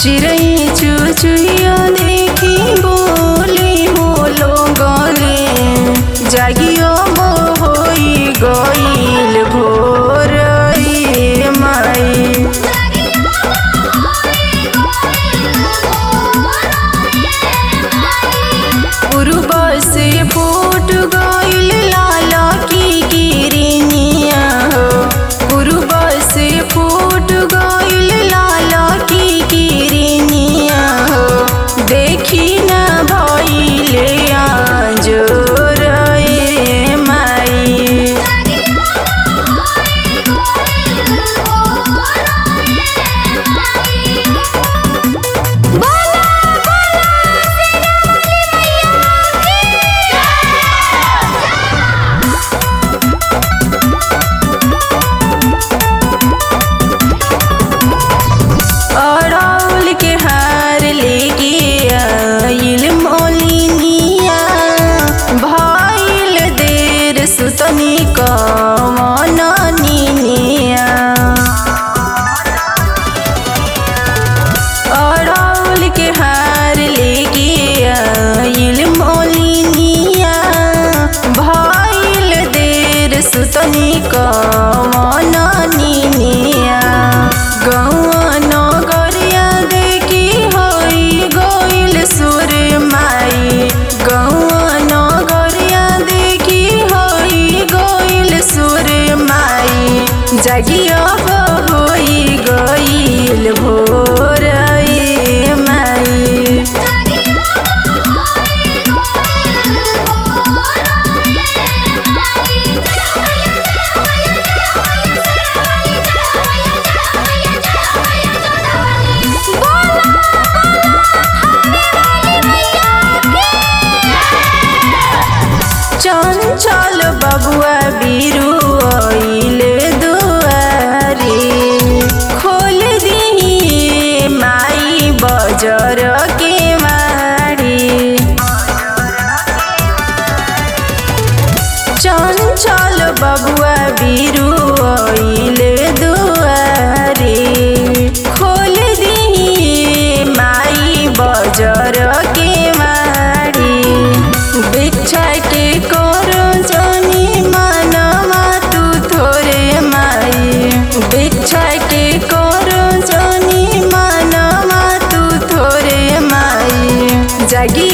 चिड़ै चुचुहिया देखी बोली होलो गले जागियो बो होई गईल भोर रे माई पूर्व से फूट गईल लाला की गिरनिया हो पूर्व से फूट गईल लाला की गिरनिया हो देखी न भइले आजोर ए माई अड़ौल के हार लेके आइल मोलिनिया भइल देर सुतनी कमन निनिया अड़ौल के हार लेके आइल मोलिनिया भइल देर सुतनी कमन निनिया गौआ नगरिया देखी होई गइल सुर माई गौआ नगरिया देखी होई गइल सुर माई जगिया होई गइल भोर ए माई चंचल बबुआ बीरू आइले दुआरी खोल दी माई बजर के मारी चंचल बबुआ बीरू आइले दुआरी खोल दी माई बजर के मारी भिक्षा के करो जानी मानमा तू थोरे माई भिक्षा के करो जानी मानमा तू थोरे माई जागी